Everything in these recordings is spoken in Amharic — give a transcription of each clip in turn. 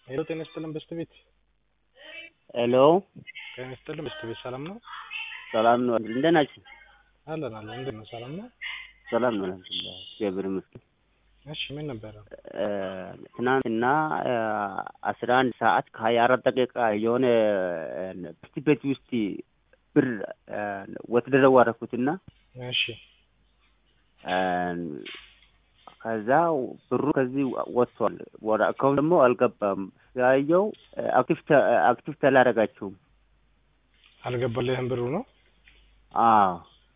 ሄሎ ጤና ይስጥልን በስት ቤት ሄሎ ጤና ይስጥልን በስት ቤት ሰላም ነው? ሰላም ነው። እንደት ናችሁ? አለን አለን። እንዴት ነው? ሰላም ነው? ሰላም ነው። አልሐምዱሊላህ እግዚአብሔር ይመስገን። እሺ ምን ነበረ? ትናንትና አስራ አንድ ሰዓት ከሀያ አራት ደቂቃ የሆነ ብርት ቤት ውስጥ ብር ወትደረው አደረኩትና እሺ ከዛ ብሩ ከዚህ ወጥቷል። ወደ አካውንት ደግሞ አልገባም። ያየው አክቲቭ ተላረጋችሁም። አልገባልህም ብሩ ነው? አዎ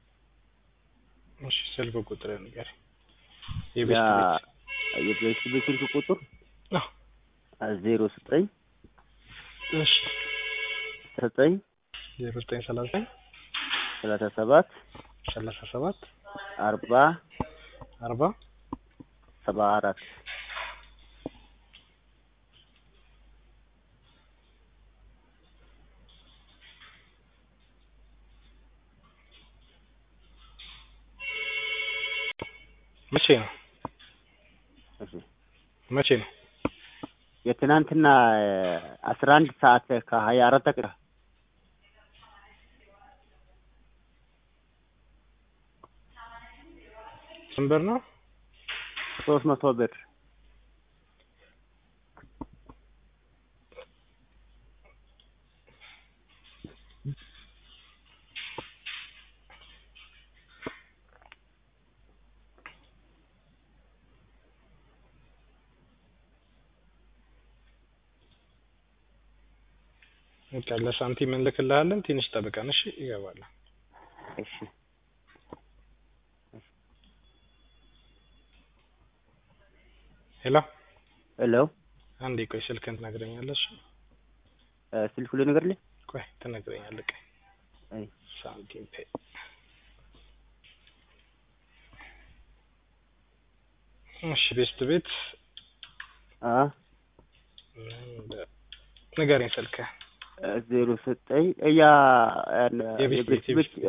እሺ ስልክ ቁጥር ንገር። ያ የቤት ቤት የቤት ቤት ስልክ ቁጥር አዎ ዜሮ ዘጠኝ እሺ ዘጠኝ ዜሮ ዘጠኝ ሰላሳ ሰላሳ ሰባት ሰላሳ ሰባት አርባ አርባ ሰባ አራት መቼ ነው? እሺ መቼ ነው? የትናንትና አስራ አንድ ሰዓት ከሀያ አራት ደቂቃ ስንት ብር ነው? ሶስት መቶ ብር በቃ ለሳንቲም እንልክልሃለን። ትንሽ ጠብቀን እሺ። ይገባል። እሺ ሄሎ ሄሎ አንዴ ቆይ፣ ስልክህን ትነግረኛለሽ? ስልኩ ልንገርልህ ቆይ ትነግረኛለህ። ቆይ አይ ሳንቲም ፔ እሺ፣ ቤስት ቤት አ ንገረኝ ስልክህ ዜሮ ዘጠኝ ያ የቤት ቤት የቤት